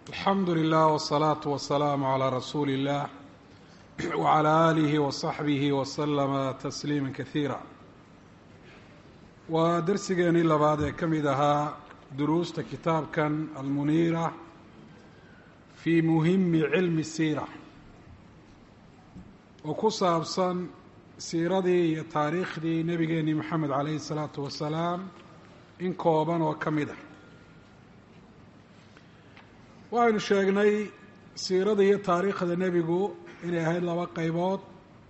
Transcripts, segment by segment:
alxamdu lilah wالsalaatu wasalaamu calaa rasuuli اllah wcalaa aalihi wasaxbihi waslama tasliima kasiira waa darsigeenii labaad ee ka mid ahaa duruusta kitaabkan almuniira fii muhimi cilmi siira oo ku saabsan siiradii iyo taariikhdii nebigeenii moxamed calayhi الsalaatu wasalaam in kooban oo ka mid ah waxaynu sheegnay siirada iyo taariikhda nebigu inay ahayd laba qaybood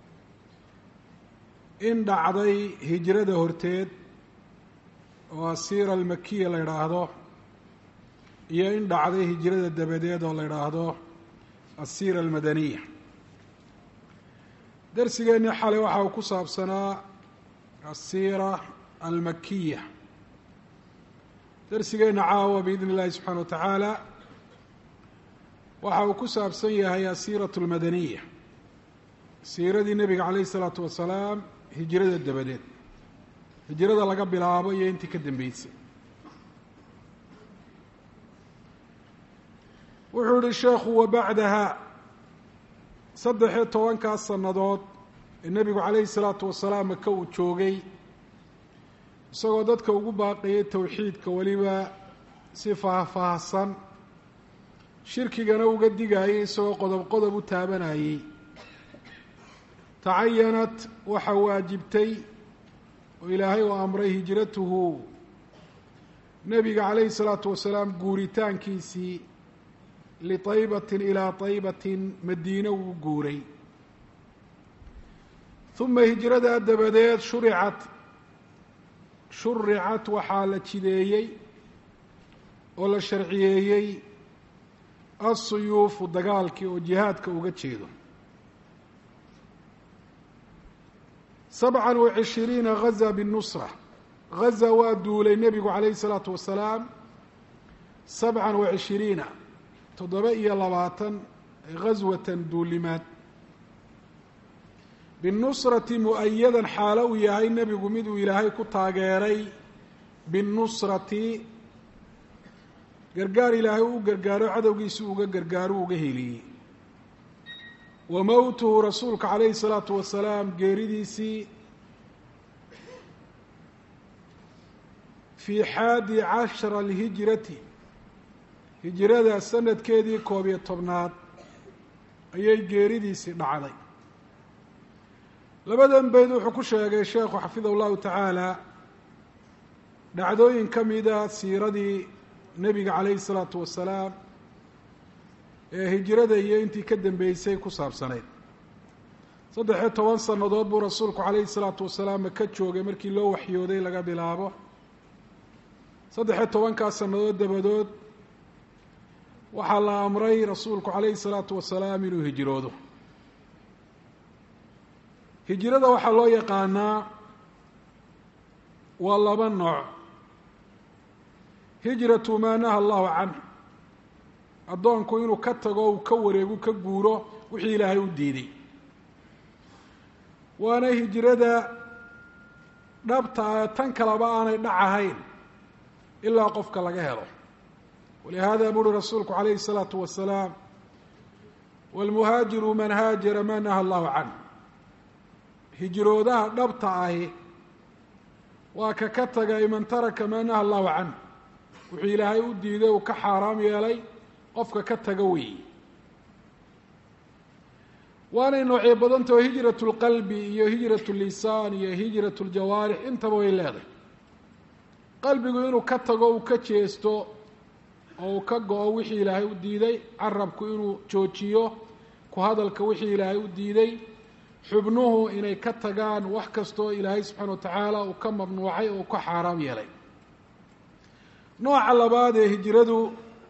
in dhacday hijrada horteed oo asiira almakiya la yidhaahdo iyo in dhacday hijrada dabadeed oo la yidhaahdo asiira almadaniya darsigeennii xalay waxa uu ku saabsanaa asiira almakiya darsigeenna caawa biidn illahi subxaana wa tacaala waxa uu ku saabsan yahay asiiratu almadaniya siiradii nebiga calayhi isalaatu wasalaam hijrada dabadeed hijrada laga bilaabo iyo intii ka dambeysay wuxuu yihi sheekhu wa bacdaha saddex-iyo tobankaas sannadood ee nebigu calayhi salaatu wasalaam maka uu joogay isagoo dadka ugu baaqayay towxiidka weliba si faahfaahsan shirkigana uga digaayay isagoo qodob qodob u taabanayey tacayanat waxa waajibtay oo ilaahay uu amray hijratuhu nebiga calayhi salaatu wasalaam guuritaankiisii litaybatin ilaa taybatin madiine uu guuray uma hijradaa dabadeed shuricat shuricat waxaa la jideeyey oo la sharciyeeyey asuyuufu dagaalkii oo jihaadka uga jeedo sabcan wa cishiriina gaza binnusra gaza waa duulay nebigu calayhi isalaatu wasalaam sabcan wa cishiriina toddoba iyo labaatan gaswatan duulimaad binnusrati mu-ayadan xaalo uu yahay nebigu mid uu ilaahay ku taageeray binnusrati gargaar ilaahay u gargaaro cadowgiisi uga gargaaro uga heliyey wa mowtuhu rasuulka calayhi salaatu wasalaam geeridiisii fii xaadi cashara alhijrati hijrada sanadkeedii koob iyo tobnaad ayay geeridiisii dhacday labadan beyd wuxuu ku sheegay sheekhu xafidahu llahu tacaala dhacdooyin ka mida siiradii nebiga calayhi salaatu wasalaam ee hijrada iyo intii ka dambeysay ku saabsanayd saddex-iyo toban sannadood buu rasuulku calayhi salaatu wasalaam maka joogay markii loo waxyooday laga bilaabo saddex-iyo tobankaas sannadood dabadood waxaa la amray rasuulku calayhi salaatu wasalaam inuu hijroodo hijrada waxaa loo yaqaanaa waa laba nooc hijratu maa naha allahu canh addoonku inuu ka tago uu ka wareegu ka guuro wixii ilaahay u diiday waana hijrada dhabta ah tan kaleba aanay dhac ahayn ilaa qofka laga helo walihaada buuri rasuulku calayhi الsalaatu wasalaam wاlmuhaajiru man haajara maa naha allahu canh hijroodaha dhabta ahi waa ka ka tagay man taraka maa naha allahu canh wuxuu ilaahay u diiday uu ka xaaraam yeelay qofka ka taga weeye waanay noocyo badantao hijrat اlqalbi iyo hijrat اlisaan iyo hijrat اljawaarix intaba way leedahay qalbigu inuu ka tago uu ka jeesto oo uu ka go-o wixii ilaahay u diiday carabku inuu joojiyo ku hadalka wixii ilaahay u diiday xubnuhu inay ka tagaan wax kastoo ilaahay subxaana wa tacaala uu ka mamnuucay oo ka xaaraam yeelay nooca labaad ee hijradu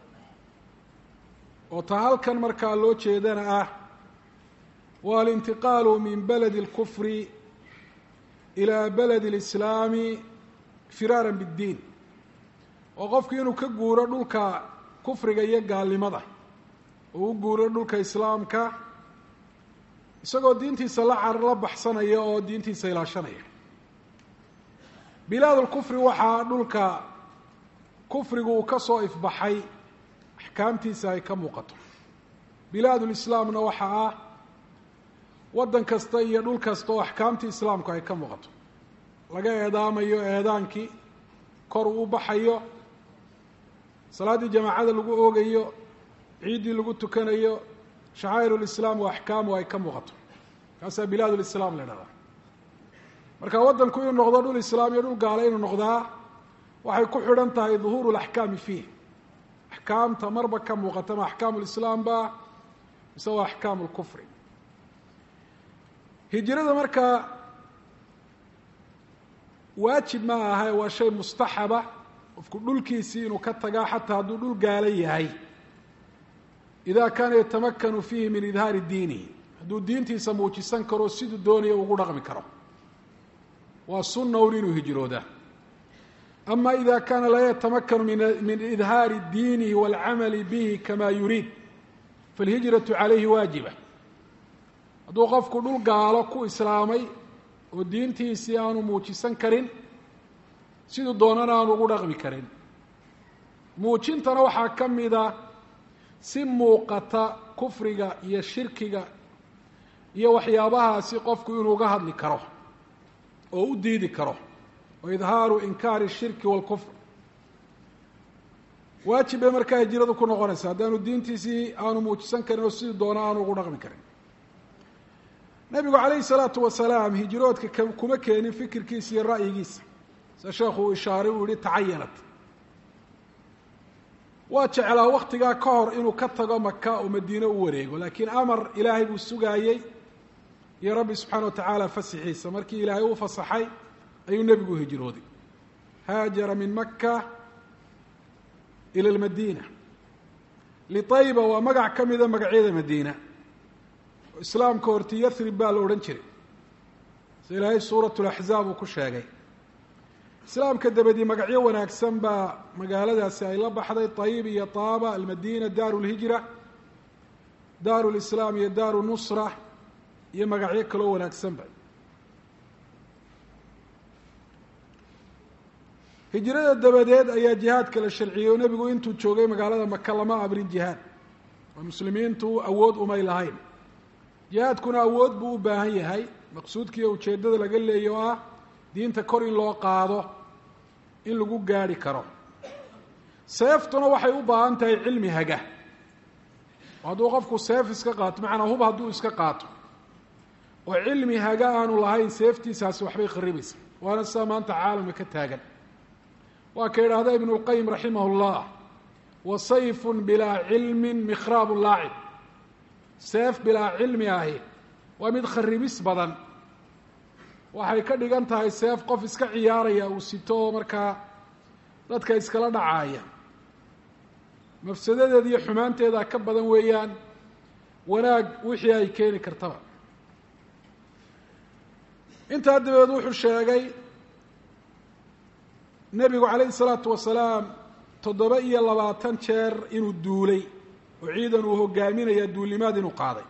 oo ta halkan markaa loo jeedana ah waa alintiqaalu min baladi اlkufri ilaa baladi اlislaami firaaran biddiin oo qofku inuu ka guuro dhulka kufriga iyo gaalnimada oo u guuro dhulka islaamka isagoo diintiisa la car la baxsanaya oo diintiisa ilaashanaya bilaad lkufri waxaa dhulka kufrigu uu ka soo ifbaxay axkaamtiisa ay ka muuqato bilaadulislaamna waxaa ah waddan kasta iyo dhul kasta oo axkaamtii islaamku ay ka muuqato laga eedaamayo eedaankii kor uu baxayo salaaddii jamaacada lagu oogayo ciiddii lagu tukanayo shacaa'irulislaam wa axkaamu ay ka muuqato kaasaa bilaadulislaam la idhahdaa marka waddanku inuu noqdo dhul islaam iyo dhul gaala inuu noqdaa waxay ku xidhan tahay duhuuru laxkaami fiih axkaamta marba ka muuqata ma axkaamu lislaam ba mise waa axkaamu lkufri hijrada markaa waajib ma aha waa shay mustaxaba qofku dhulkiisii inuu ka tagaa xataa hadduu dhul gaala yahay ida kaana yatamakanu fiihi min idhaari diinihi hadduu diintiisa muujisan karo siduu doonaya ugu dhaqmi karo waa sunna un inuu hijrooda ama ida kaana laa yatamakanu min idhaari diinihi wاlcamali bihi kama yuriid falhijratu calayhi waajiba hadduu qofku dhul gaalo ku islaamay oo diintiisii aanu muujisan karin siduu doonana aanu ugu dhaqmi karin muujintana waxaa ka mida si muuqata kufriga iyo shirkiga iyo waxyaabahaasi qofku inuu uga hadli karo oo u diidi karo wa idhaaru inkaari الshirki wاlkufr waajib bay markaa hijradu ku noqonaysa haddaanu diintiisii aanu muujisan karin oo sidii doona aanu ugu dhaqmi karin nebigu calayhi الsalaatu wasalaam hijroodka kuma keenin fikirkiisa iyo ra'yigiisa sida sheekhu uu ishaaray uu yihi tacayanat waa jeclaa waktigaa ka hor inuu ka tago maka oo madiine u wareego laakiin amar ilaahay buu sugaayey iyo rabbi subxaana wa tacaala fasixiisa markii ilaahay u fasaxay ayuu nebigu hijrooday haajara min maka ila lmadiina liطayba waa magac ka mida magacyada madiina islaamka horti yarib baa la odhan jiray si ilaahay suurat laxzaab uu ku sheegay islaamka dabadii magacyo wanaagsan baa magaaladaasi ay la baxday طayib iyo taaba almadina daaru lhijra daaru lislaam iyo daaru nusra iyo magacyo kaloo wanaagsanba hijrada dabadeed ayaa jihaadka la sharciyey oo nebigu intuu joogay magaalada maka lama abrin jihaad oo muslimiintu awood umay lahayn jihaadkuna awood buu u baahan yahay maqsuudkiiyo ujeeddada laga leeya oo ah diinta kor in loo qaado in lagu gaadhi karo seeftuna waxay u baahan tahay cilmi haga hadduu qofku seef iska qaato macanaa hub hadduu iska qaato oo cilmi haga aanu lahayn seeftiisaasi waxbay kharibaysa waana sidaa maanta caalamka ka taagan waa ka idhaahda ibnu اlqayim raximah اllah wa sayfun bilaa cilmin mikraabu laacib seef bilaa cilmi ahi waa mid kharibis badan waxay ka dhigan tahay seef qof iska ciyaaraya uu sito oo markaa dadka iskala dhacaaya mafsadadeeda iyo xumaanteeda ka badan weeyaan wanaag wixii ay keeni kartaba intaa dabeed wuxuu sheegay nebigu calayhi salaatu wasalaam toddoba iyo labaatan jeer inuu duulay oo ciidan uu hogaaminaya duulimaad inuu qaaday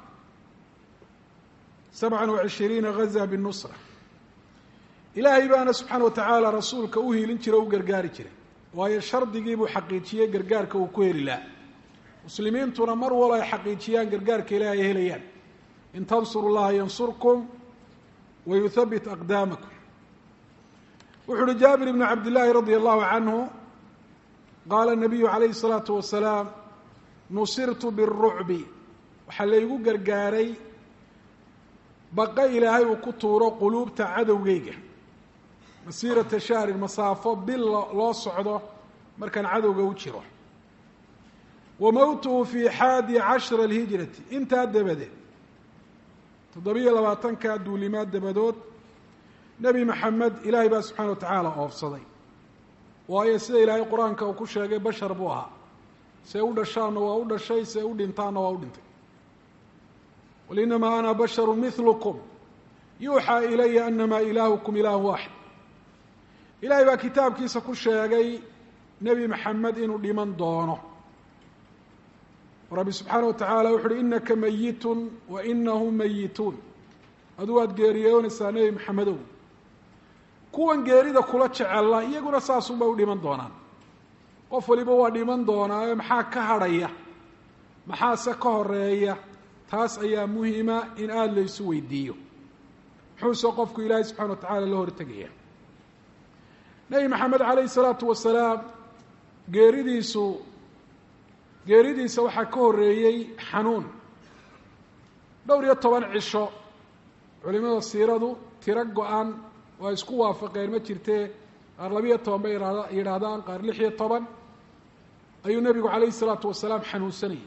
sabcan wa cishiriina ghaza binusra ilaahay baana subxaana wa tacaala rasuulka u hiilin jira o u gargaari jiray waayo shardigii buu xaqiijiyey gargaarka uu ku heli laha muslimiintuna mar walo ay xaqiijiyaan gargaarka ilaahay ay helayaan in tansuru llaha yansurkum wa yuthabit aqdaamakum wuxu uhi jaabir ibnu cabdillaahi radia allahu canhu qaala nabiyu calayhi الsalaatu wasalaam nusirtu biالrucbi waxaa laygu gargaaray baqa ilaahay uu ku tuuro quluubta cadowgeyga masiirata shahrin masaafo bil loo socdo markaan cadowga u jiro wa mowtuhu fii xaadi cashra alhijrati intaa dabadeed toddobiyo labaatanka duulimaad dabadood nebi maxamed ilaahay baa subxana wa tacaala oofsaday waayo sida ilaahay qur-aanka uu ku sheegay bashar buu ahaa see u dhashaanna waa u dhashay see u dhintaanna waa u dhintay qul inamaa ana basharu milukum yuuxaa ilaya anamaa ilaahukum ilaahu waaxid ilaahay baa kitaabkiisa ku sheegay nebi maxamed inuu dhiman doono rabbi subxaana wa tacaala wuxu uhi inaka mayitun wa inahum mayituun aduu aad geeriyoonaysaa nebi maxamedow kuwan geerida kula jecella iyaguna saasunbay u dhiman doonaan qof waliba waa dhiman doonaa maxaa ka hadhaya maxaase ka horeeya taas ayaa muhima in aada la isu weydiiyo muxuuse qofku ilaahay subxana wa tacaala la hortegaya nebi maxamed calayhi salaatu wasalaam geeridiisu geeridiisa waxaa ka horreeyey xanuun dhowr iyo toban cisho culimada siiradu tiro go-an waa isku waafaqeen ma jirtee qaar labiyo toban bay yidhaahdaan qaar lix iyo toban ayuu nebigu calayhi salaatu wasalaam xanuunsanayay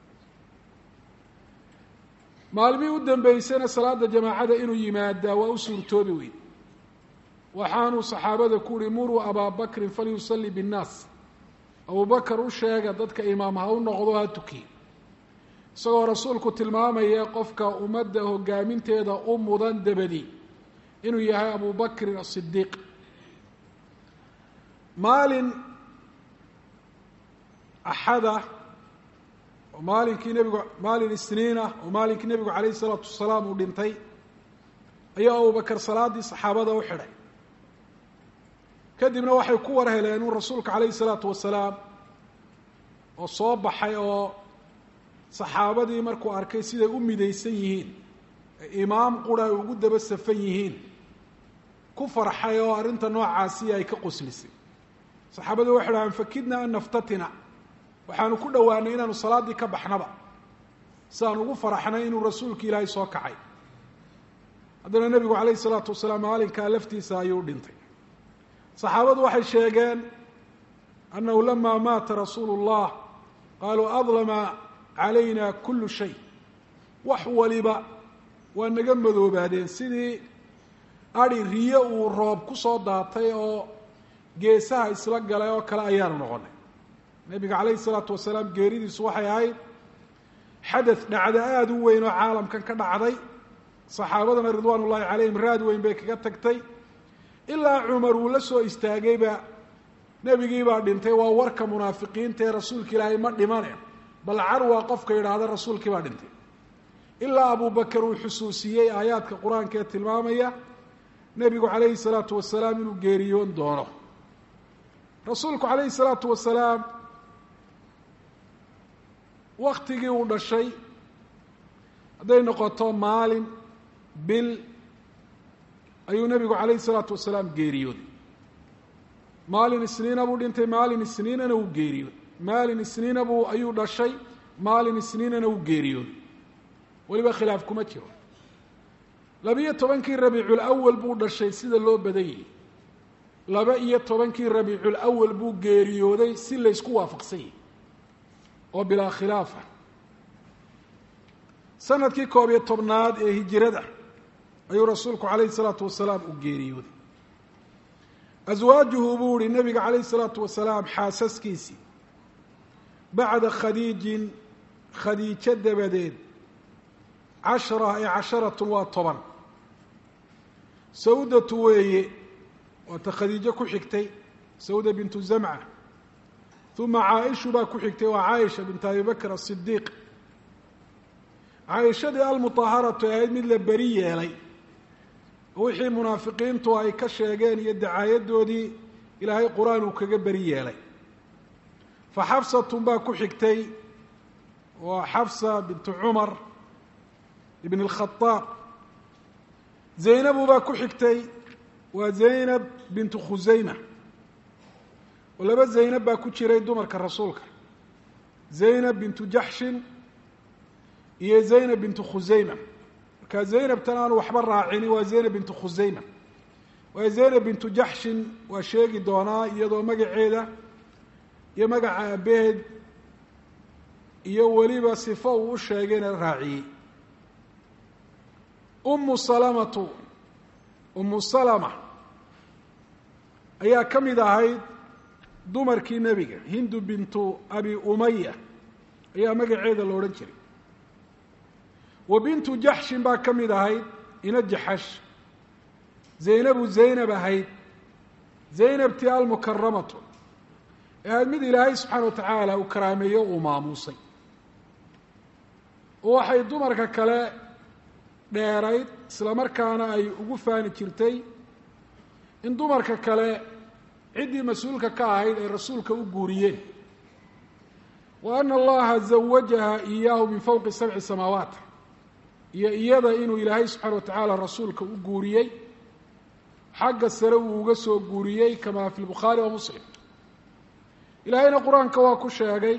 maalmihii u dambeysayna salaada jamaacada inuu yimaadaa waa u suurtoobi weyd waxaanuu saxaabada ku uhi muruu abaa bakrin falyusalli binnaas abubakar u sheega dadka imaam ha u noqdo ha tukiye isagoo rasuulku tilmaamaya qofka ummadda hogaaminteeda u mudan dabadi inuu yahay abu bakrin asidiiq maalin axada oo maalinkii nebigu maalin isniinah oo maalinkii nebigu calayhi isalaatu wasalaam uu dhintay ayaa abubakar salaaddii saxaabada u xidhay kadibna waxay ku war heleen uu rasuulka calayhi salaatu wasalaam oo soo baxay oo saxaabadii markuu arkay siday u midaysan yihiin imaam qura ay ugu daba safan yihiin ku farxay oo arrinta noocaasi ay ka qoslisay saxaabadii waxay dhahaan fakidna an naftatina waxaanu ku dhowaanay inaanu salaaddii ka baxnaba si aan ugu faraxnay inuu rasuulka ilaahay soo kacay haddana nebigu calayhi salaatu wasalaam maalinkaa laftiisa ayuu dhintay saxaabadu waxay sheegeen annahu lama maata rasuulu اllah qaaluu adlama calayna kulu shay wax waliba waa naga madoobaadeen sidii adi riyo uu roob ku soo daatay oo geesaha isla galay oo kale ayaanu noqonay nebiga calayhi salaatu wasalaam geeridiisu waxay ahayd xadath dhacdo aada u weyn oo caalamkan ka dhacday saxaabadana ridwaan ullahi calayhim raad weyn bay kaga tagtay ilaa cumar uu la soo istaagayba nebigiibaa dhintay waa warka munaafiqiinta ee rasuulka ilaahay ma dhimane bal carwaa qofka yidhaahda rasuulkii baa dhintay ilaa abubakar uu xusuusiyey aayaadka qur-aanka ee tilmaamaya nebigu calayhi salaatu wasalaam inuu geeriyoon doono rasuulku calayhi salaatu wasalaam waktigii uu dhashay hadday noqoto maalin bil ayuu nebigu calayhi salaatu wasalaam geeriyooday maalin isniina buu dhintay maalin isniinana uu geeriyooday maalin isniina buu ayuu dhashay maalin isniinana uu geeriyooday weliba khilaaf kuma jiro laba-iyo tobankii rabiicul awal buu dhashay sida loo badan yahay laba iyo tobankii rabiicul awal buu geeriyooday si laysku waafaqsan yahay oo bilaa khilaafa sanadkii koob iyo tobnaad ee hijirada ayuu rasuulku calayhi salaatu wasalaam u geeriyooday aswaajuhu buu ihi nebiga calayhi salaatu wasalaam xaasaskiisii bacda khadiijin khadiijo dabadeed cashara ee casharatun waa toban sawdatu weeye waata khadiijo ku xigtay sawda bintu zamca uma caaishu baa ku xigtay waa caaisha bint abi bakr asidiiq caaishadii almutaharatu ee ahayd mid la beri yeelay wixii munaafiqiintu ay ka sheegeen iyo dacaayadoodii ilaahay qur-aan uu kaga beri yeelay fa xafsatun baa ku xigtay waa xafsa bintu cumar ibn اlkhadaab zaynabu baa ku xigtay waa zaynab bintu khusayma oo laba zaynab baa ku jiray dumarka rasuulka zaynab bintu jaxshin iyo zaynab bintu khusayma marka zaynabtan aanu waxba raacini waa zaynab bintu khusayma waayo zaynab bintu jaxshin waa sheegi doonaa iyadoo magaceeda iyo magaca aabaheed iyo weliba sifo uu u sheegayna raaciyey umu salamatu umu salama ayaa ka mid ahayd dumarkii nebiga hindu bintu abi umaya ayaa magaceeda la odhan jiray wa bintu jaxshin baa ka mid ahayd ina jaxash zaynabu zaynab ahayd zaynabtii almukaramatu ee ahayd mid ilaahay subxaana wa tacaala uu karaameeyo uu maamuusay oo waxay dumarka kale dheerayd isla markaana ay ugu faani jirtay in dumarka kale ciddii mas-uulka ka ahayd ay rasuulka u guuriyeen wa ana allaha zawajaha iyaahu min fowqi sabci samaawaat iyo iyada inuu ilaahay subxaana wa tacaala rasuulka u guuriyey xagga sare uu uga soo guuriyey kama fi lbukhaari wa muslim ilaahayna qur-aanka waa ku sheegay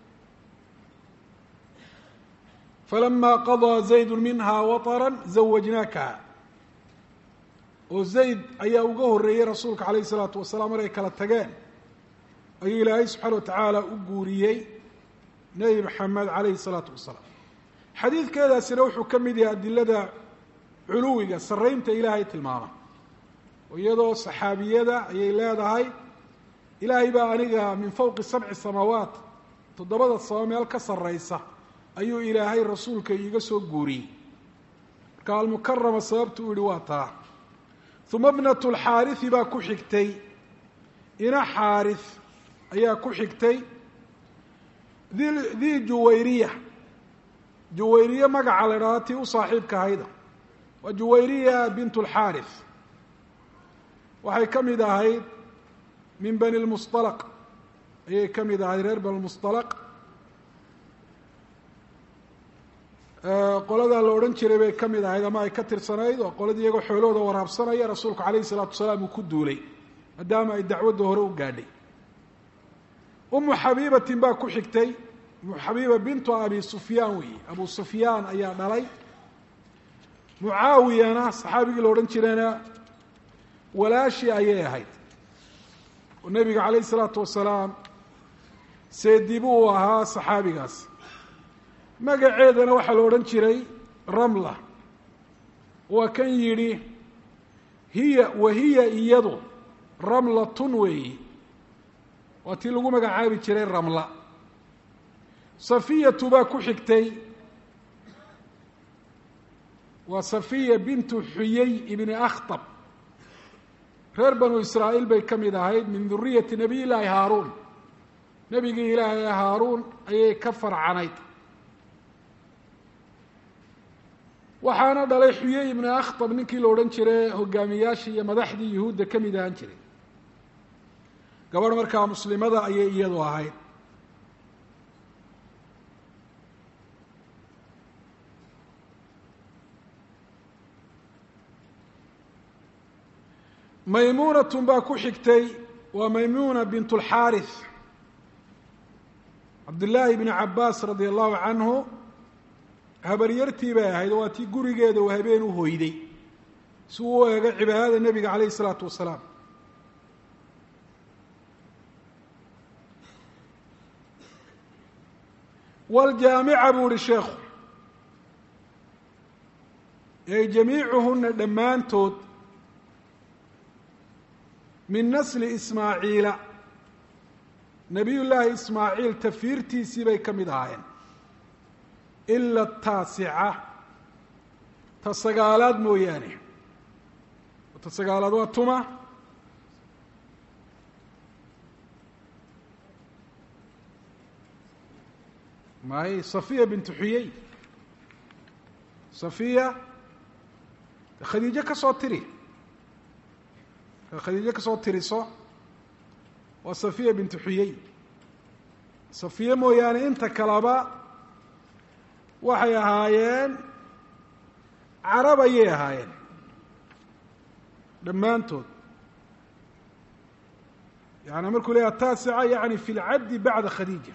falama qadaa zaydu minha waطara zawajnaakaha oo zayd ayaa uga horreeyey rasuulka calayh isalaatu wasalaam maray kala tageen ayuu ilaahay subxaana wa tacaala u guuriyey nebi maxamed calayhi salaatu wasalaam xadiidkeedaasina wuxuu ka mid yahay adilada culuwiga sarraynta ilaahay tilmaama oo iyadoo saxaabiyada ayay leedahay ilaahay baa aniga min fowqi sabci samaawaat toddobada sama meel ka sarraysa ayuu ilaahay rasuulka iiga soo guuriyey marka almukarama sababtu u yihi waa taa uma bnatu lxaariثi baa ku xigtay ina xaariث ayaa ku xigtay di di juwayriya juwayriye magaca la idhahdo tii u saaxiibka ahayda waa juwayriya bint اlxaariث waxay ka mid ahayd min bani lmusطalq ayay ka mid ahayd reer bani lmusطalq qoladaa la odhan jiray bay ka mid ahayd ama ay ka tirsanayd oo qoladii iyagoo xoolahooda waraabsanaya rasuulku calayhi salaatu wasalaam uu ku duulay maadaama ay dacwadda hore u gaadhay umu xabiibatin baa ku xigtay umu xabiiba bintu abi sufyaan weeye abu sufyaan ayaa dhalay mucaawiyana saxaabigii la odhan jirayna walaashii ayay ahayd oo nebiga calayhi salaatu wasalaam seedibu uu ahaa saxaabigaas magaceedana waxaa la odhan jiray ramla waa kan yidhi hiya wa hiya iyadu ramlatun weeyi waa tii lagu magacaabi jiray ramla safiyatu baa ku xigtay waa safiya bintu xuyey ibni akhtab reer banu israa'iil bay ka mid ahayd min duriyati nabiy llaahi haaruun nebigii ilaahay haaruun ayay ka farcanayd waxaana dhalay xuyey ibni akhtab ninkii la odhan jiray hogaamiyaashii iyo madaxdii yuhuudda ka mid ahaan jiray gabadh markaa muslimada ayay iyadu ahayd maymuunatun baa ku xigtay waa maymuuna bint اlxaariث cabdillaahi bni cabaas radia allahu canhu habaryartii bay ahayd oo waa tii gurigeeda uu habeen u hoyday si uu u eego cibaadada nebiga calayh isalaatu wasalaam wljaamica buu ihi sheekhu ey jamiicuhuna dhammaantood min nasli ismaaciila nabiy llaahi ismaaciil tafiirtiisii bay ka mid ahaayeen ila taasica ta sagaalaad mooyaane ta sagaalaad waa tuma may safiya bintu xuyey safiya khadiijo ka soo tiri khadiijo kasoo tiriso waa safiya bintu xuyey safiye mooyaane inta kaleba waxay ahaayeen carab ayay ahaayeen dhammaantood yani markuu leeyaha taasica yani fi lcaddi bacda khadiija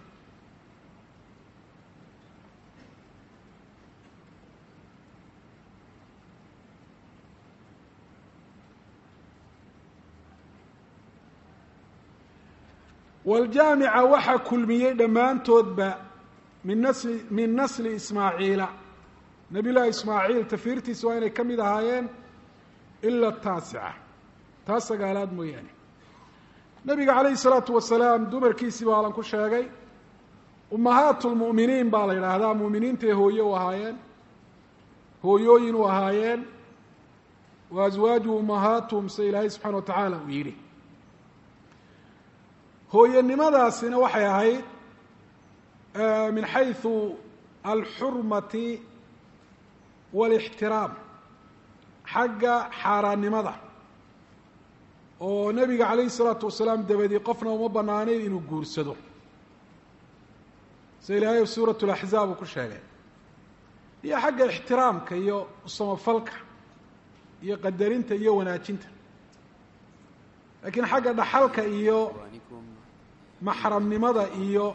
wljaamica waxaa kulmiyey dhammaantoodba min nasli min nasli ismaaciila nabiy llaahi ismaaciil tafiirtiisa waa inay ka mid ahaayeen ila taasica taa sagaalaad mooyaane nabiga calayhi salaatu wasalaam dumarkiisii baa alan ku sheegay ummahaat lmu'miniin baa la yidhaahdaa mu'miniintay hooye u ahaayeen hooyooyin u ahaayeen wa aswaaju ummahaatuhum se ilaahay subxana wa tacaala uu yidhi hooyanimadaasina waxay ahayd min xayثu alxurmati wاlاxtiraam xagga xaaraannimada oo nebiga calayhi salaatu wasalaam dabadii qofna uma banaanayn inuu guursado sida ilaahay suurat laxzaab uu ku sheegay iyo xagga ixtiraamka iyo samafalka iyo qadarinta iyo wanaajinta laakiin xagga dhaxalka iyo maxramnimada iyo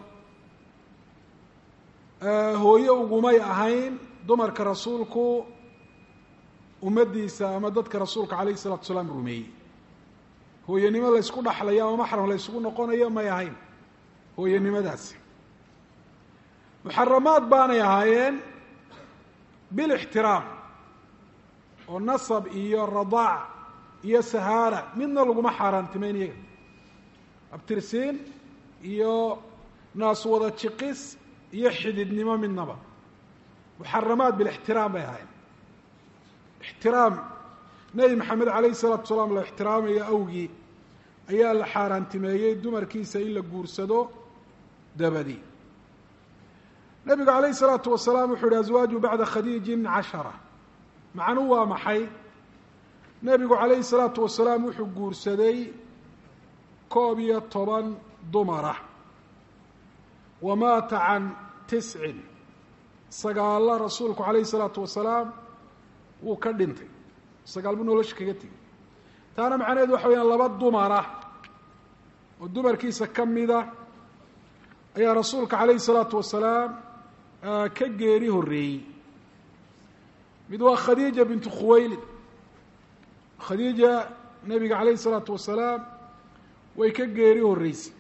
hooyo ugumay ahayn dumarka rasuulku ummaddiisa ama dadka rasuulka calayhi salatu salaam rumeeyey hooyanimo la ysku dhaxlayo ama maxram la ysugu noqonayo may ahayn hooyanimadaasi muxaramaad baanay ahaayeen bilixtiraam oo nasab iyo radaac iyo sahaara midna laguma xaaraantimeyn iyaga abtirsiin iyo naas wada jiqis iyo xididnimo midnaba muxaramaat bilixtiraam bay ahaayeen ixtiraam nebi maxamed calayhi salaatu salaam la ixtiraamayo awgii ayaa la xaaraantimeeyey dumarkiisa in la guursado dabadi nebigu calayhi salaatu wasalaam wuxuu yihi aswaaju bacda khadiijin cashara macnuu waa maxay nebigu calayhi salaatu wasalaam wuxuu guursaday koob iyo toban dumara wa maata can tiscin sagaalla rasuulku calayhi salaatu wasalaam wuu ka dhintay sagaal buu nolosha kaga tegay taana macnaheedu waxa weyaan laba dumara oo dumarkiisa ka mida ayaa rasuulka calayhi salaatu wasalaam ka geeri horreeyey mid waa khadiija bintu khuwaylid khadiija nebiga calayhi salaatu wasalaam way ka geeri horreysay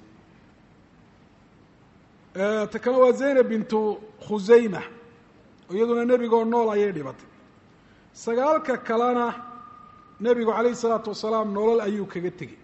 ta kale waa zaynab bintu khusayma iyaduna nebigoo nool ayay dhibatay sagaalka kalena nebigu calayhi salaatu wasalaam nolol ayuu kaga tegey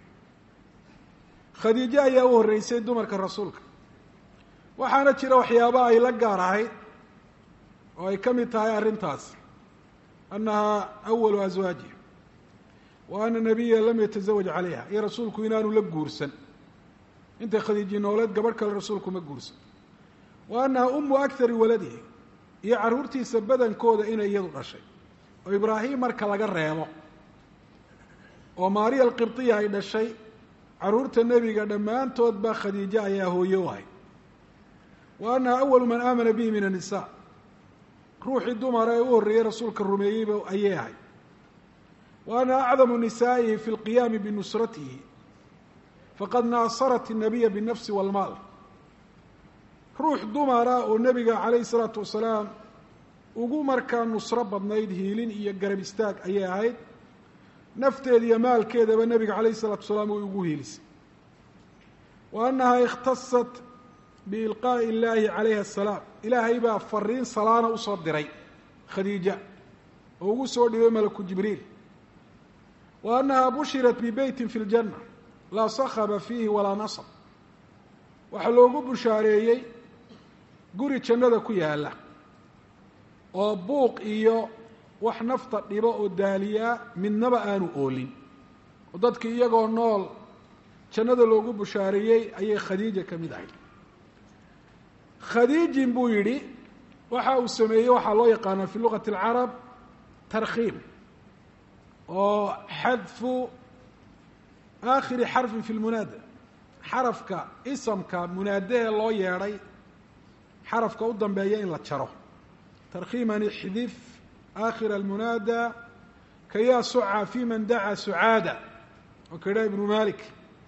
khadiijo ayaa u horreysay dumarka rasuulka waxaana jira waxyaaba ay la gaar ahayd oo ay ka mid tahay arrintaas annahaa awalu aswaajiha wa ana nabiya lam yatasawaj calayha iyo rasuulku inaanu la guursan intay khadiiji nooleed gabadh kale rasuulku ma guursan wa annaha umu akari waladihi iyo carruurtiisa badankooda inay iyadu dhashay oo ibraahim marka laga reebo oo maariya alqibdiya ay dhashay carruurta nebiga dhammaantood baa khadiijo ayaa hooye u ahay wa annaha awalu man aamana bihi min annisaa ruuxii dumara ee u horreeyey rasuulka rumeeyeyba ayay ahay wa annaha acdamu nisaa'ihi fi lqiyaami binusratihi faqad naasarat الnabiya biالnafsi wاlmaal ruux dumara oo nebiga calayhi الsalaatu wasalaam ugu markaa nusro badnayd hiilin iyo garab istaag ayay ahayd nafteeda iyo maalkeedaba nebiga calayhi الsalatu wasalaam way ugu hiilisay wa annaha ikhtasat biilqaa'i illaahi calayha asalaam ilaahay baa fariin salaana usoo diray khadiija oo ugu soo dhibay malaku jibriil wa annaha bushirat bibeytin fi ljanna laa sakhaba fiihi walaa nasab waxaa loogu bushaareeyey guri jannada ku yaalla oo buuq iyo wax nafta dhibo oo daaliyaa midnaba aanu oolin oo dadkii iyagoo nool jannada loogu bushaareeyey ayay khadiija ka mid ahayd khadiijin buu yidhi waxa uu sameeyey waxaa loo yaqaanaa fi luqati alcarab tarkhiim oo xadfu aakhiri xarfin fi lmunaada xarafka isamka munaadahee loo yeedhay xarafka u dambeeya in la jaro tarkhiiman ixdif aakhira almunaada kayaa suca fi man dacaa sucaada oo ka idhaha ibnu malik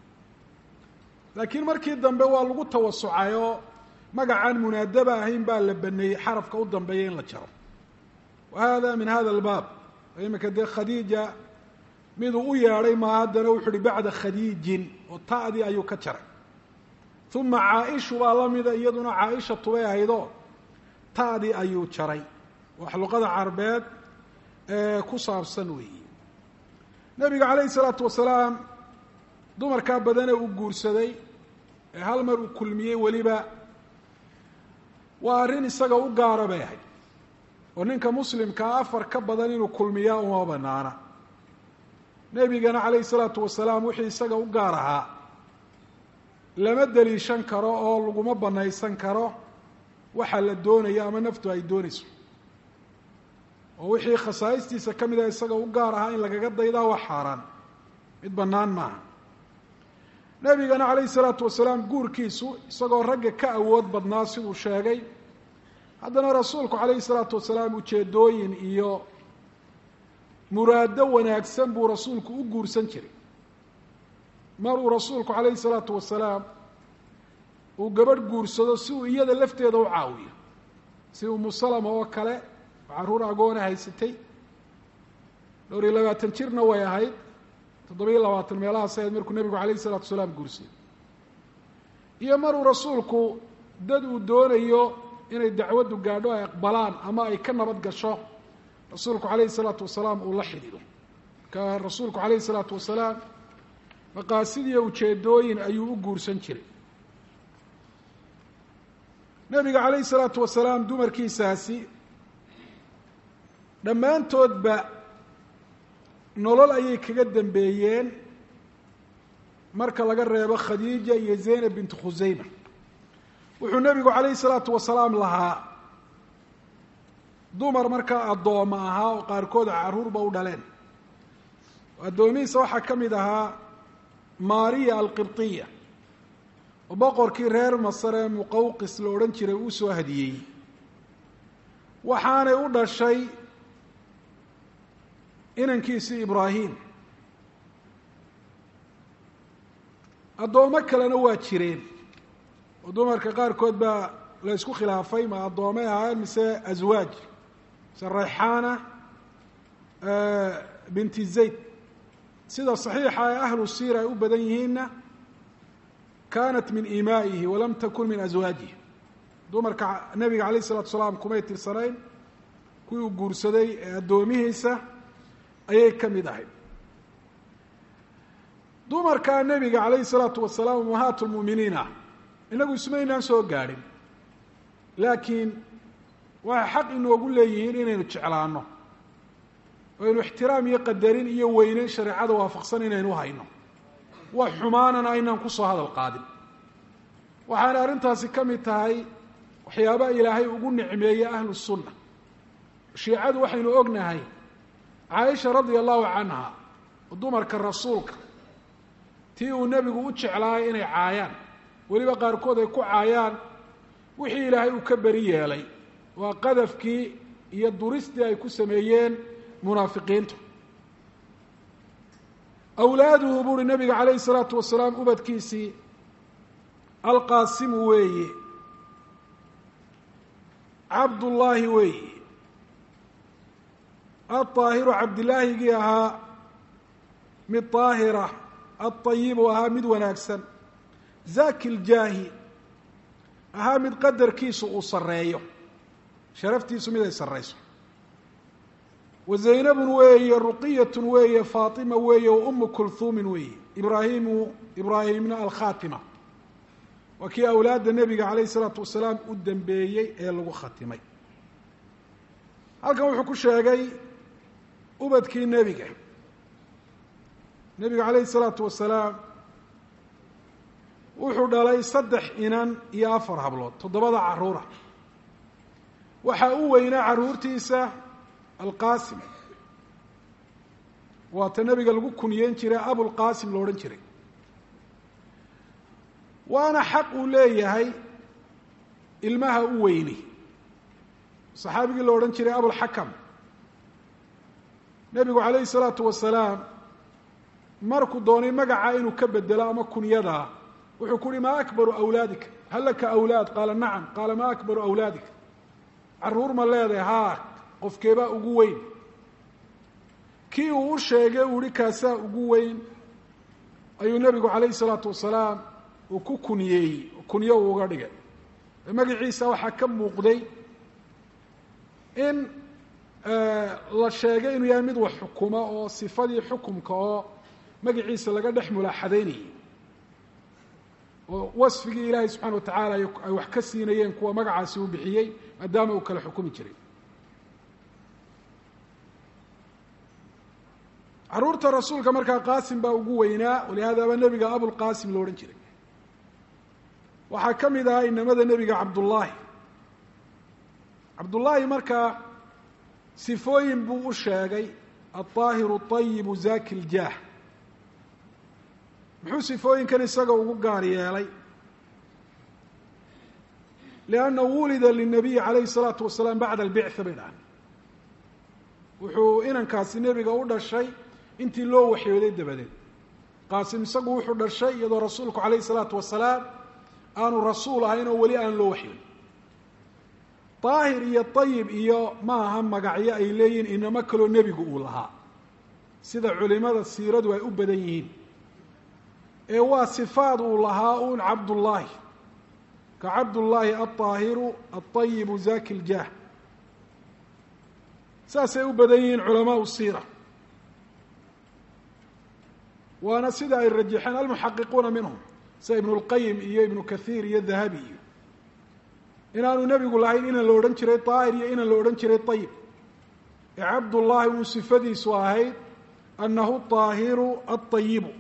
laakiin markii dambe waa lagu tawasucay oo magacaan munaadaba ahayn baa la baneeyey xarafka u dambeeya in la jaro wa hada min hada albaab imika dee khadiija miduu u yeedhay maa haddana wuxu uhi bacda khadiijin oo ta'dii ayuu ka jaray uma caaishu baa la mida iyaduna caaisha tubay ahaydoo ta'dii ayuu jaray wax luqada carbeed ee ku saabsan weeyi nebiga calayhi salaatu wasalaam dumarkaa badane uu guursaday ee hal mar uu kulmiyey weliba waa arrin isaga u gaara bay ahayd oo ninka muslimkaa afar ka badan inuu kulmiyaa uma banaana nebigana calayhi salaatu wasalaam wixii isaga u gaar ahaa lama deliishan karo oo laguma banaysan karo waxa la doonayo ama naftu ay doonayso oo wixii khasaa'istiisa ka mida isaga u gaar ahaa in lagaga daydaa waa xaaraan mid bannaan maaha nebigana calayhi salaatu wasalaam guurkiisu isagoo ragga ka awood badnaa siduu sheegay haddana rasuulku calayhi salaatu wasalaam ujeedooyin iyo muraado wanaagsan buu rasuulku u guursan jiray mar uu rasuulku calayhi salaatu wasalaam uu gabadh guursado si uu iyada lafteeda u caawiyo si umu salama oo kale oo carruur agoona haysatay dhowr iyo labaatan jirna way ahayd toddoba iyo labaatan meelahaas ahayd markuu nebigu calayhi salatu wasalaam guursaday iyo maruu rasuulku dad uu doonayo inay dacwaddu gaadho ay aqbalaan ama ay ka nabad gasho rasuulku calayhi salaatu wasalaam uu la xidhiido marka rasuulku calayhi salaatu wasalaam maqaasidiyo ujeedooyin ayuu u guursan jiray nebiga calayhi salaatu wasalaam dumarkiisaasi dhammaantoodba nolol ayay kaga dambeeyeen marka laga reebo khadiija iyo zaynab bintu khusayma wuxuu nebigu calayhi salaatu wasalaam lahaa dumar markaa addooma ahaa oo qaarkood carruurba u dhaleen addoomihiisa waxaa ka mid ahaa maariya alqibtiya oo boqorkii reer masar ee muqawqis la odhan jiray uu soo hadiyey waxaanay u dhashay inankiisii ibraahim addoommo kalena waa jireen oo dumarka qaarkood baa la ysku khilaafay ma addoomay ahaayeen mise aswaaj mise rayxaana binti zayd sida saxiixa ee ahlu siira ay u badan yihiinna kaanat min imaa'ihi walam takun min aswaajihi dumarka nebiga calayh isalatu salaam kumay tirsanayn kuwii uu guursaday ee addoomihiisa ayay ka mid ahayd dumarkaa nebiga calayhi salaatu wasalaam ummahaat lmu'miniin ah inagu ismaynaan soo gaadhin laakiin waxay xaq inoogu leeyihiin inaynu jeclaano oo aynu ixtiraam iyo qadarin iyo weyneyn shareecada waafaqsan inaynu hayno wax xumaanana aynaan kusoo hadal qaadin waxaana arrintaasi ka mid tahay waxyaabaha ilaahay ugu nicmeeyey ahlu sunna shiicadu waxaynu ognahay caaisha radia allahu canha oo dumarka rasuulka tii uu nebigu u jeclaayay inay caayaan weliba qaarkood ay ku caayaan wixii ilaahay uu ka beri yeelay waa qadafkii iyo duristii ay ku sameeyeen munaafiqiintu awlaaduhu buuhi nabiga calayhi salaatu wasalaam ubadkiisii alqaasimu weeye cabdullaahi weeye alطaahiru cabdilaahigii ahaa mid طaahira alطayibu ahaa mid wanaagsan zaki ljaahi ahaa mid qadarkiisu uu sareeyo sharaftiisu mid ay sarayso wa zaynabun weeye ruqiyatun weeye faatima weeye wa umu kulhuumin weeye ibraahimu ibraahimna alkhaatima waa kii awlaadda nebiga calayh isalaatu wasalaam u dambeeyey ee lagu khatimay halkan wuxuu ku sheegay ubadkii nebiga nebiga calayhi isalaatu wasalaam wuxuu dhalay saddex inan iyo afar hablood toddobada carruura waxaa u weynaa carruurtiisa alqaasim waata nebiga lagu kuniyeyn jiray abulqaasim lo odhan jiray waana xaq uu leeyahay ilmaha u weyni saxaabigii la odhan jiray abulxakam nebigu calayhi salaatu wasalaam markuu doonay magaca inuu ka bedelo ama kunyadaa wuxuu ku uhi maa akbaru awlaadika hal laka awlaad qaala nacam qaala maa akbaru awlaadika carruur ma leedahay haa qofkeebaa ugu weyn kii uu u sheegay uu ihi kaasaa ugu weyn ayuu nebigu calayhi salaatu wasalaam uu ku kuniyeeyey kunyo uu uga dhigay magaciisa waxaa ka muuqday in la sheegay inuu yahay mid wax xukuma oo sifadii xukumka oo magaciisa laga dhex mulaaxadaynayay oo wasfigii ilaahay subxana wa tacaala ay wax ka siinayeen kuwa magacaasi uu bixiyey maadaama uu kala xukumi jiray carruurta rasuulka markaa qaasim baa ugu weynaa walihaadaba nebiga abulqaasim lo odhan jiray waxaa ka mid ahaa inamada nebiga cabdullaahi cabdullaahi markaa sifooyin buu u sheegay alطaahiru طayibu zaki ljaah muxuu sifooyinkan isaga ugu gaar yeelay lianna wulida linabiyi calayhi salaatu wasalaam bacda albictha bay dhahan wuxuu inankaasi nebiga u dhashay intii loo waxyooday dabadeed qaasim isagu wuxuu dhashay iyadoo rasuulku calayhi salaatu wasalaam aanu rasuul ahayn oo weli aan loo waxyoon daahir iyo ayib iyo ma aha magacyo ay leeyihin inamo kaloo nebigu uu lahaa sida culimada siiradu ay u badan yihiin ee waa sifaad uu lahaa uun cabdullaahi ka cabdullaahi alطaahiru alطayibu zaki ljaah saasay u badan yihiin culamaau siira waana sida ay rajaxeen almuxaqiquuna minhum sida ibnu اlqayim iyo ibnu kahiir iyo dahabi iyo inaanu nebigu lahayn inan la odhan jiray daahir iyo inan la odhan jiray ayib ee cabdullaahi uu sifadiisu ahayd annahu طaahiru aلطayibu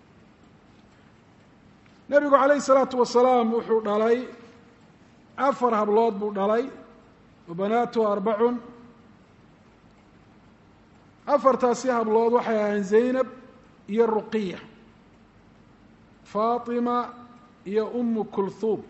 nebigu calayhi الsalaatu wasalaam wuxuu dhalay afar hablood buu dhalay wa banaatuhu arbacun afartaasi hablood waxay ahayn zaynab iyo ruqiya faatima iyo umu kulhuum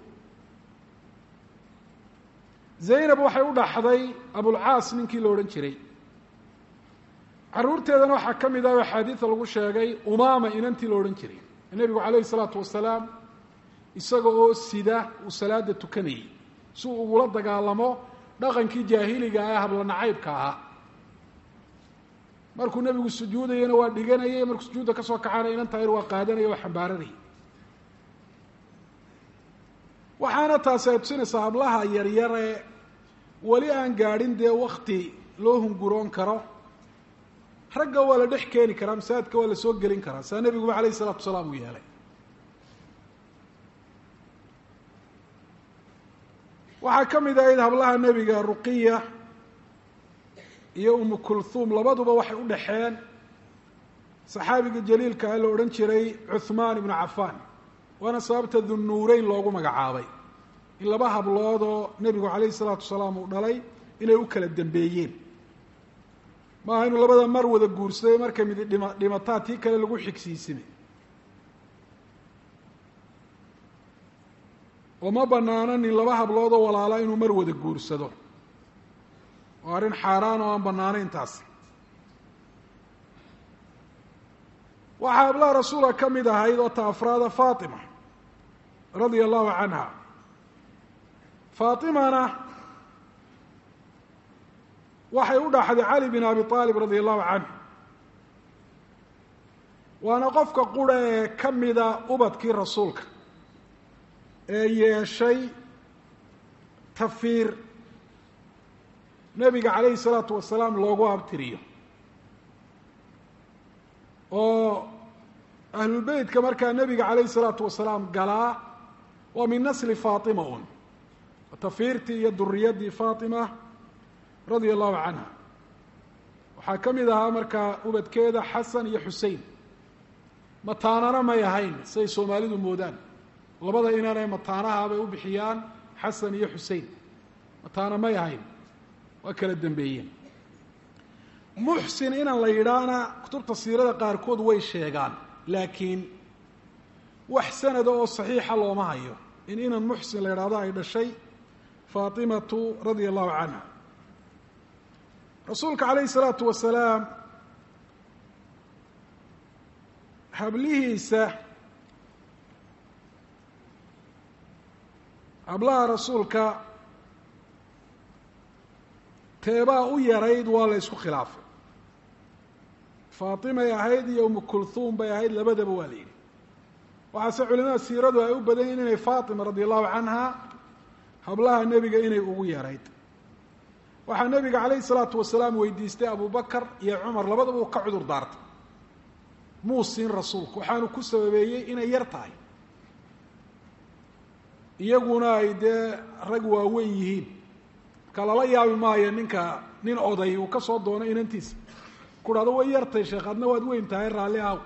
zaynab waxay u dhaxday abulcaas ninkii la odhan jiray caruurteedana waxaa ka mid ah oo axaadiida lagu sheegay umaama inantii la odhan jiray nebigu calayhi salaatu wasalaam isaga oo sida uu salaada tukanayay si uu ugula dagaalamo dhaqankii jaahiliga ah ee habla nacaybka ahaa markuu nebigu sujuudayana waa dhiganayay markuu sujuudda ka soo kaxana inan tahayr waa qaadanaya waa xambaaranayay waxaana taasi ay tusinaysaa hablaha yaryare weli aan gaadhin dee wakti loo hunguroon karo ragga waa la dhex keeni karaa masaajidka waa la soo gelin karaa saa nebiguba alayh isalaatu wasalaam uu yeelay waxaa ka mid ahayd hablaha nebiga ruqiya iyo umu kulhuum labaduba waxay u dhaxeen saxaabiga jaliilka ah la odhan jiray cuhmaan ibnu cafaan waana sababta dunnuureyn loogu magacaabay in laba hablood oo nebigu calayhi salaatu wasalaam uu dhalay inay u kala dambeeyeen maaha inuu labada mar wada guursaday markay midi dhima dhimataa tii kale lagu xigsiisime oo ma banaano nin laba hablood oo walaala inuu mar wada guursado oo arrin xaaraan oo aan banaanayn taas waxaa hablaha rasuulka ka mid ahayd oo ta afraada faatima radia allahu canha faatimana waxay u dhaxday cali bin abi aalib radia allahu canhu waana qofka qura ee ka mida ubadkii rasuulka ee yeeshay tafiir nebiga calayhi salaatu wasalaam loogu abtiriyo oo ahlulbeytka markaa nebiga calayhi salaatu wasalaam galaa waa min nasli faatima un tafiirtii iyo duriyaddii faatima radia allahu canha waxaa ka mid ahaa markaa ubadkeeda xasan iyo xusein mataanana may ahayn siday soomaalidu moodaan labada inanee mataanaha bay u bixiyaan xasan iyo xusein mataana may ahayn waa kala dambeeyeen muxsin inan la yidhaahna kutubta siirada qaarkood way sheegaan laakiin wax sanada oo saxiixa looma hayo in inan muxsin la yidhaahdo ay dhashay faatimatu radia allahu canha rasuulka calayhi salaatu wasalaam hablihiisa hablaha rasuulka teebaa u yarayd waa la ysku khilaafay faatimay ahayd iyo umu kulhuum bay ahayd labadaba waa la yidhi waxaase culimada siiradu ay u badan yihin inay faatima radi allahu canha hablaha nebiga inay ugu yarayd waxaa nebiga calayhi salaatu wasalaam weydiistay abu bakar iyo cumar labadaba uu ka cudur daartay muu siin rasuulku waxaanu ku sababeeyey inay yar tahay iyaguna ay dee rag waaweyn yihiin marka lala yaabi maayo ninka nin oday uu ka soo doono inantiisa ku dhahdo way yartay sheekh adna waad weyn tahay raalli aw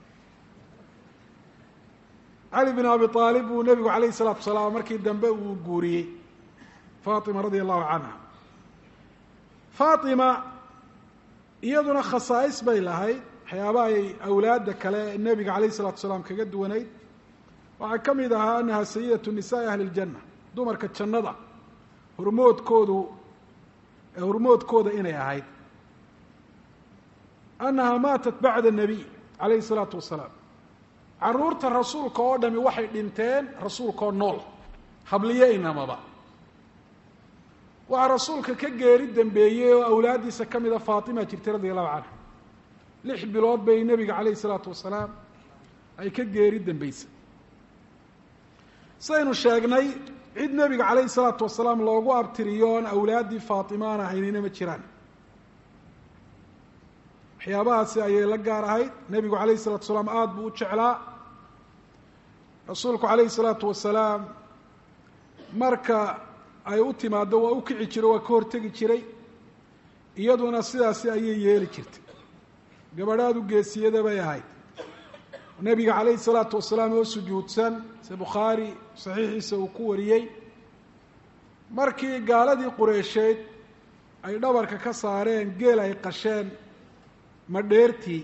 cali bin abi aalib buu nebigu calayhi salaatu wasalaam markii dambe uu guuriyey faatima radia allahu canha faatima iyaduna khasaa'is bay lahayd waxyaabaha ay awlaadda kale nebiga calayh isalatu salaam kaga duwanayd waxaa ka mid ahaa annaha sayidatu nisaai ahli ljanna dumarka jannada hormoodkoodu hormoodkooda inay ahayd annaha maatat bacda nabiy calayhi salaatu wasalaam caruurta rasuulka oo dhami waxay dhinteen rasuulkaoo nool habliyo inamaba waxaa rasuulka ka geeri dambeeyey oo awlaaddiisa ka mida faatima jirtay radia allahu canha lix bilood bay nebiga calayhi salaatu wasalaam ay ka geeri dambeysay sidaynu sheegnay cid nebiga calayhi salaatu wasalaam loogu abtiriyo oon awlaaddii faatimaan ahaynina ma jiraan waxyaabahaasi ayay la gaar ahayd nebigu calayhi salatu wasalaam aada buu u jeclaa rasuulku calayhi salaatu wasalaam marka ay u timaaddo waa u kici jiro waa ka hortegi jiray iyaduna sidaasi ayay yeeli jirtay gabadhaadu geesiyada bay ahayd nebiga calayhi salaatu wasalaam oo sujuudsan se bukhaari saxiixiisa uu ku wariyey markii gaaladii qureysheed ay dhabarka ka saareen geel ay qasheen madheertii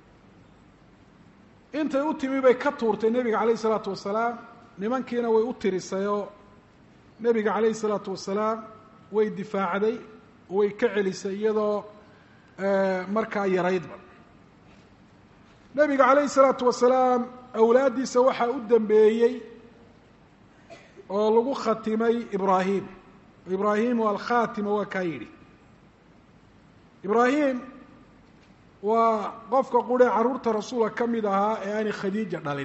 intay u timi bay ka tuurtay nebiga calayhi salaatu wasalaam nimankiina way u tirisayoo nebiga calayhi salaatu wasalaam way difaacday way ka celisay iyadoo markaa yaraydba nebiga calayhi salaatu wasalaam awlaaddiisa waxaa u dambeeyey oo lagu khatimay ibraahim ibraahimu alkhatima waa kaa yidhi ibraahim waa qofka qurhe carruurta rasuulka ka mid ahaa ee aanay khadiija dhalin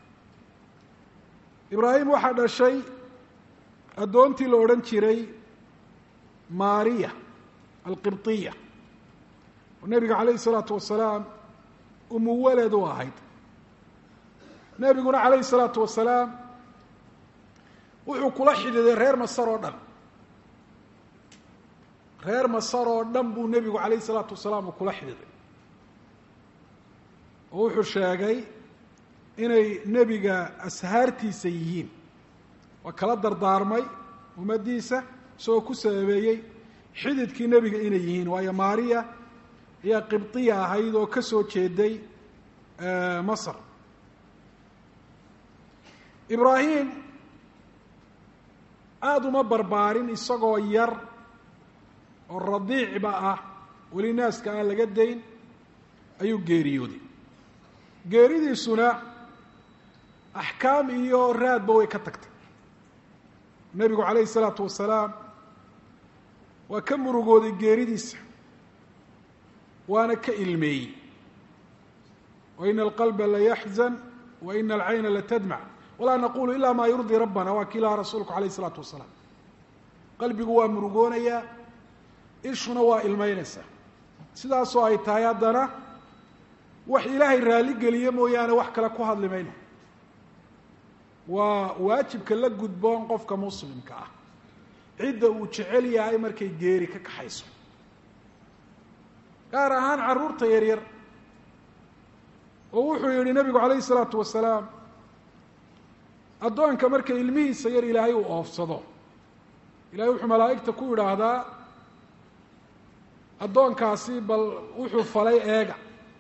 ibraahim waxaa dhashay addoontii la odhan jiray maariya alqibطiya oo nebiga calayhi salaatu wasalaam umuwaled u ahayd nebiguna calayhi salaatu wasalaam wuxuu kula xidhiiday reer masar oo dhan reer masar oo dhan buu nebigu calayhi salaatu wasalaam uu kula xidhiiday oo wuxuu sheegay inay nebiga ashaartiisa yihiin waa kala dardaarmay ummaddiisa isagoo ku sababeeyey xididkii nebiga inay yihiin waayo maariya ayaa qibdiya ahayd oo ka soo jeeday masar ibraahim aada uma barbaarin isagoo yar oo radiicba ah weli naaska aan laga dayn ayuu geeriyooday geeridiisuna axkaam iyo raadba way ka tagtay nebigu calayhi isalaatu wasalaam waa ka murugooday geeridiisa waana ka ilmeeyey wa ina alqalba layaxzan wa ina alcayna latadmac walaa naqulu ila maa yurdii rabbana waa kii lahaa rasuulku calayh isalaatu wasalaam qalbigu waa murugoonayaa ishuna waa ilmeynaysaa sidaasoo ay tahay haddana wax ilaahay raalli geliye mooyaane wax kale ku hadli mayno waa waajibka la gudboon qofka muslimka ah cidda uu jecel yahay markay geeri ka kaxayso gaar ahaan carruurta yaryar oo wuxuu yihi nebigu calayhi isalaatu wasalaam addoonka marka ilmihiisa yar ilaahay uu oofsado ilahay wuxuu malaa'igta ku idhaahdaa addoonkaasi bal wuxuu falay eega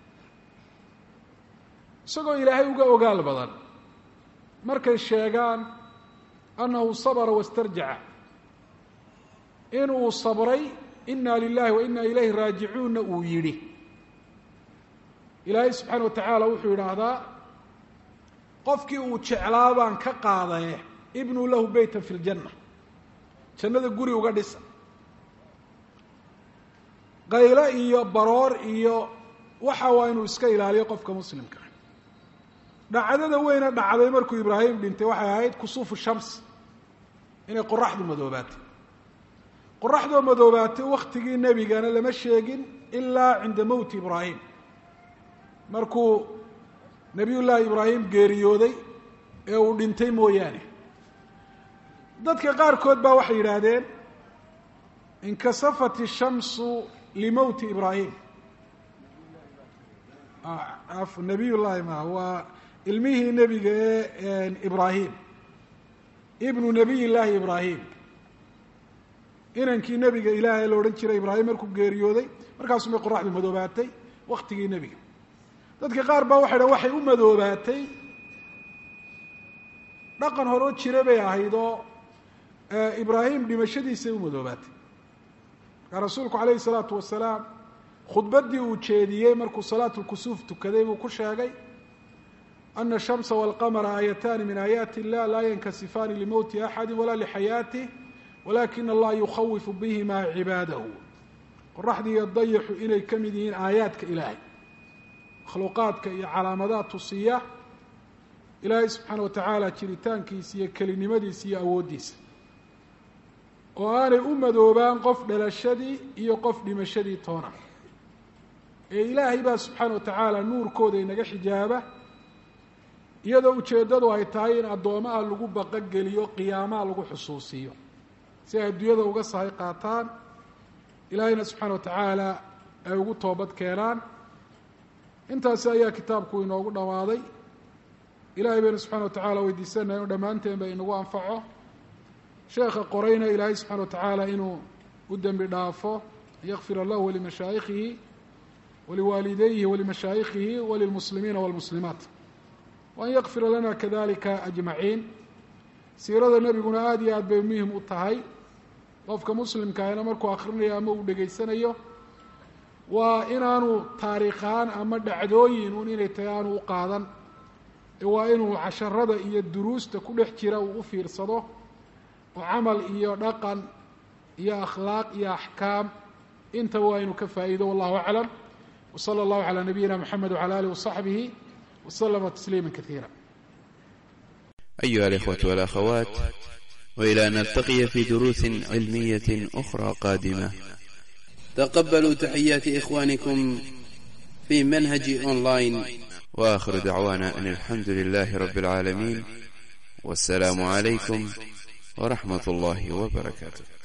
isagoo ilaahay uga ogaal badan markay sheegaan annahu sabra wastarjaca inuu sabray ina lilahi wa ina ilayhi raajicuunna uu yidhi ilaahay subxaana wa tacaala wuxuu yidhaahdaa qofkii uu jeclaa baan ka qaadaye ibnuu lahu beytan fi ljanna jannada guri uga dhisa qaylo iyo baroor iyo waxa waa inuu iska ilaaliyo qofka muslimka dhacdada weyna dhacday markuu ibraahim dhintay waxay ahayd kusuufu shams inay qoraxdu madoobaatay qoraxdoo madoobaatay waktigii nebigana lama sheegin ilaa cinda mowti ibraahim markuu nebiy llaahi ibraahim geeriyooday ee uu dhintay mooyaane dadka qaarkood baa waxay yidhaahdeen inkasafat ishamsu limowti ibraahim nabiy llaahi ma waa ilmihii nebiga ee ibraahim ibnu nabiy llaahi ibraahim inankii nebiga ilaahay la odhan jiray ibraahim markuu geeriyooday markaasuu bay qoraxdu madoobaatay waktigii nebiga dadka qaar baa waxay dhahan waxay u madoobaatay dhaqan horeo jira bay ahayd oo ibraahim dhimashadiisay u madoobaatay markaa rasuulku calayhi salaatu wasalaam khudbaddii uu jeediyey markuu salaatu lkusuuf tukaday buu ku sheegay ana ashamsa walqamara aayataani min aayaati illah laa yankasifaani limowti axadi walaa lixayaatih walakina allaha yukhawifu bihimaa cibaadahu qoraxdii iyo dayaxu inay ka mid yihiin aayaadka ilaahay makhluuqaadka iyo calaamadaad tusiya ilaahay subxaana watacaala jiritaankiisa iyo kelinimadiisa iyo awooddiisa oo aanay u madoobaan qof dhalashadii iyo qof dhimashadii toona ee ilaahay baa subxaana wa tacaala nuurkooda inaga xijaaba iyadoo ujeeddadu ay tahay in addoomaha lagu baqogeliyo qiyaamaha lagu xusuusiyo si ay adduunyada uga sahay qaataan ilaahayna subxaana wa tacaala ay ugu toobad keenaan intaasi ayaa kitaabku inoogu dhammaaday ilahay baynu subxana wa tacala weydiisanaya inu dhammaanteen ba inagu anfaco sheekha qorayna ilaahay subxana wa tacaala inuu u dembi dhaafo yakfira lahu walimashaayikhihi waliwaalidayhi walimashaayikhihi walilmuslimiina walmuslimaat waan yakfira lana kadalika ajmaciin siirada nebiguna aada iyo aad bay muhim u tahay qofka muslimkaahina markuu akhrinayo ama uu dhegaysanayo waa inaanu taariikhaan ama dhacdooyin un inay tahay aanu u qaadan waa inuu casharada iyo duruusta ku dhex jira uu u fiirsado oo camal iyo dhaqan iyo akhlaaq iyo axkaam intaba waa inuu ka faa'iido wallahu aclam wsala allahu calaa nabiyina moxamed wcala alih wasaxbihi waslama tasliima kaiira أيها الإخوة والأخوات وإلى أن نلتقي في دروس علمية أخرى قادمة تقبلوا تحيات إخوانكم في منهج أونلاين وآخر دعوانا أن الحمد لله رب العالمين والسلام عليكم ورحمة الله وبركاته